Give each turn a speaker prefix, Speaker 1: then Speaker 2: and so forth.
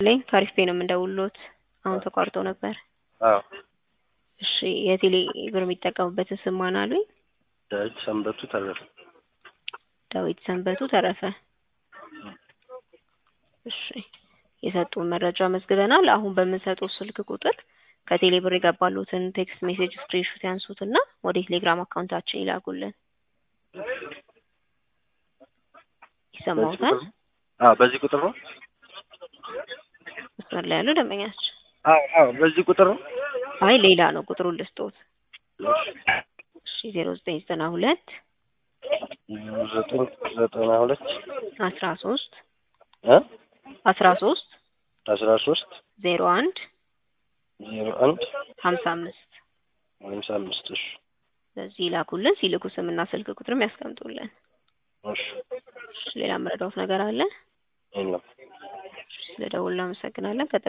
Speaker 1: ላይ ከአሪፍ ፔ ነው የምንደውልዎት። አሁን ተቋርጦ ነበር።
Speaker 2: አዎ
Speaker 1: እሺ የቴሌ ብር የሚጠቀሙበትን ስም ማን አሉኝ?
Speaker 2: ዳዊት ሰንበቱ ተረፈ።
Speaker 1: ዳዊት ሰንበቱ ተረፈ። እሺ የሰጡን መረጃ መዝግበናል። አሁን በምንሰጠው ስልክ ቁጥር ከቴሌ ብር የገባሉትን ቴክስት ሜሴጅ ስክሪንሾት ያንሱትና ወደ ቴሌግራም አካውንታችን ይላኩልን። ይሰማዎታል?
Speaker 2: አዎ በዚህ ቁጥር ነው።
Speaker 1: መስመር ላይ ያሉ ደንበኛችን።
Speaker 2: አዎ አዎ በዚህ ቁጥር ነው።
Speaker 1: አይ ሌላ ነው ቁጥሩን ልስጦት። እሺ ዜሮ ዘጠኝ ዘጠና ሁለት
Speaker 2: ዘጠኝ ዘጠና ሁለት
Speaker 1: አስራ ሶስት
Speaker 2: እ
Speaker 1: አስራ ሶስት
Speaker 2: አስራ ሶስት
Speaker 1: ዜሮ አንድ
Speaker 2: ዜሮ አንድ
Speaker 1: ሀምሳ አምስት
Speaker 2: ሀምሳ አምስት እሺ
Speaker 1: በዚህ ይላኩልን። ሲልኩ ስምና ስልክ ቁጥርም ያስቀምጡልን።
Speaker 2: እሺ
Speaker 1: እሺ ሌላ መረዳት ነገር አለ?
Speaker 2: የለም።
Speaker 1: ስለደውል እናመሰግናለን።